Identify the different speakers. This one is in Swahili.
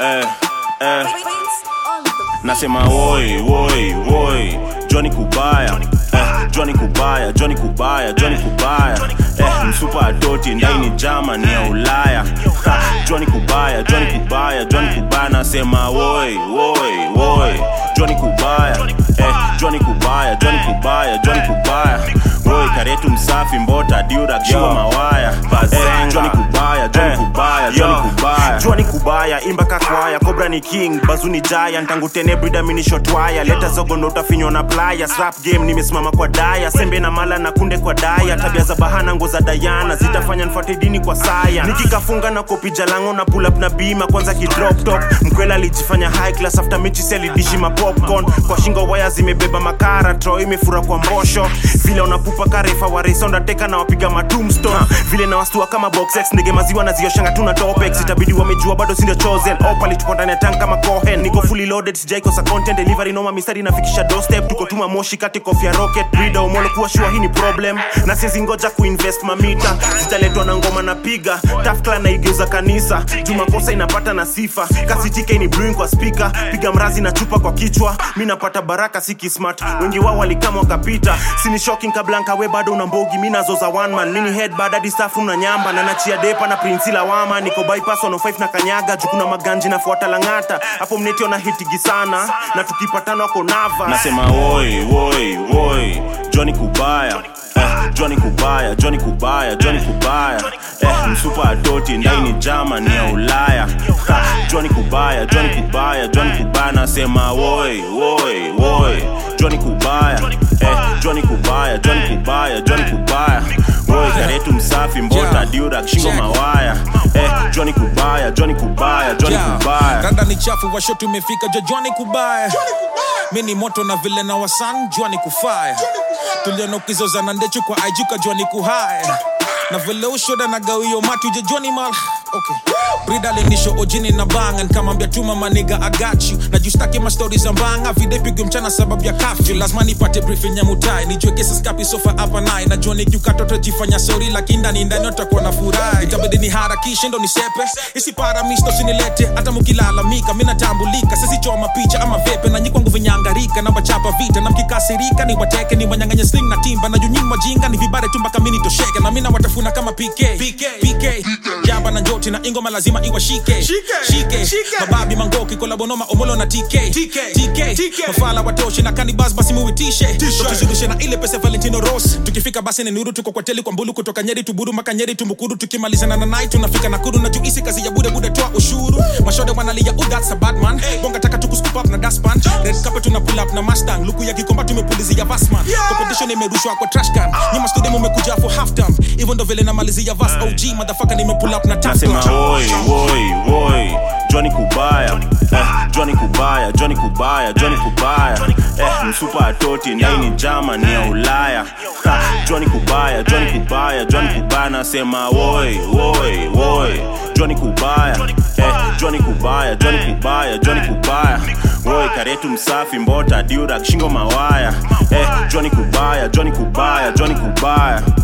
Speaker 1: eh, eh. Nasema woi woi woi Johnny Kubaya eh, Johnny Kubaya Johnny Kubaya Johnny Kubaya eh, msupa adoti ndaini Germany ya Ulaya ha, Johnny Kubaya Johnny Kubaya Johnny Kubaya nasema woi woi woi Johnny Kubaya eh, Johnny Kubaya Johnny Kubaya Johnny Kubaya woi karetu msafi mbota diura kiwa mawaya eh, Johnny Kubaya Johnny Kubaya Johnny Kubaya
Speaker 2: Johnny Kubaya imba kakwaya Cobra ni king bazuni giant tangu tene brida mini shotwaya leta zogo ndo utafinywa na playa rap game nimesimama kwa daya sembe na mala na kunde kwa daya tabia za bahana ngo za Diana zitafanya nfuate dini kwa saya nikikafunga na kopi jalango na pull up na bima kwanza ki drop top mkwela alijifanya high class after mechi seli dishi ma popcorn kwa shingo waya zimebeba makara tro imefura kwa mbosho vile unapupa karefa wa race undertaker na wapiga ma tombstone vile na wastua kama box X ndege maziwa na zioshanga tuna topex itabidi wamejua bado sindio chosen opali tuko ndani ya tank kama cohen niko fully loaded sijaikosa content delivery noma mistari nafikisha doorstep tuko tuma moshi kati kofia rocket brida umolo kuwa shua hii ni problem na siezi ngoja kuinvest mamita zitaletwa na ngoma na piga tafkla na igeuza kanisa jumakosa inapata na sifa kasitike ni brewing kwa speaker piga mrazi na chupa kwa kichwa mi napata baraka siki smart wengi wao walikama wakapita sini shocking kablanka we bado una mbogi mi nazo za one man mini head bad hadi staff na nyamba na nachia depa na prinsi lawama niko bypass 105 na kanyaga jukuna maganji nafuata langata hapo mnetio na hitigi sana na tukipatana wako nava
Speaker 1: nasema woi woi woi Johnny Kubaya eh, Johnny Kubaya Johnny Kubaya Johnny Kubaya eh, msupa adoti ndaini Germany ya Ulaya ha, Johnny Kubaya Johnny Kubaya Johnny Kubaya nasema woi woi woi Johnny Kubaya eh, Johnny Kubaya Johnny Kubaya Johnny Kubaya woi karetu msafi mbota
Speaker 3: Yeah.
Speaker 1: diura shingo
Speaker 3: Check.
Speaker 1: mawaya eh, Johnny Kubaya Johnny Kubaya Johnny
Speaker 3: Yeah.
Speaker 1: Kubaya
Speaker 3: rada ni chafu washo tumefika jojwani kubaya mi ni moto na vile na wasan jwani kufaya tulianokizozana ndechu kwa aijuka jwani kuhaya na vile ushoda na gawio mati ujejwani mal okay. brida linisho ojini na banga nkamambia tuma maniga agachu na justaki mastori za mbanga videpigwe mchana sababu ya kafyu lazima nipate briefing ya mutai nijue kesi skapi sofa hapa naye na joni kiukatoto jifanya sori lakini ndani ndani utakuwa na furahi itabidi ni harakishe ndo nisepe isipara misto sinilete hata mukilalamika minatambulika sisichoma picha ama vepe na nyikwangu vinyangarika na wachapa vita na mkikasirika ni wateke ni wanyanganye sling na timba na junyini wajinga ni vibare tu mpaka mini tosheke na mina watafuna kama PK PK, PK. jamba na njoti na ingoma lazima iwashike shike mababi mangoki kolabonoma omolo na TK TK mafala watoshi na kanibas basi muitishe tukizungushe na ile pesa Valentino Ross tukifika basi ni nuru tuko kwa teli kwa mbulu kutoka Nyeri tuburu maka Nyeri tumukuru tukimalizana na night tunafika Nakuru na juisi kazi ya bude bude toa ushuru mashode wanalia oh that's a bad man bonga taka tukuscoop up na dustpan red carpet tuna pull up na Mustang luku ya kikomba tumepulizia Vasman competition imerushwa kwa trash can nyuma studio mmekuja for half time hivyo ndo vile namalizia Vas OG motherfucker nimepull up na tough
Speaker 1: nasema woi woi woi Johnny Kubaya eh, Johnny Kubaya Johnny Kubaya Johnny Kubaya eh, msupa atoti ndaini Germany ya Ulaya ha, Johnny Kubaya Johnny Kubaya Johnny Kubaya nasema woi woi woi Johnny Kubaya eh, Johnny Kubaya Johnny Kubaya Johnny Kubaya woi karetu msafi mbota diura shingo mawaya eh, Johnny Kubaya Johnny Kubaya Johnny Kubaya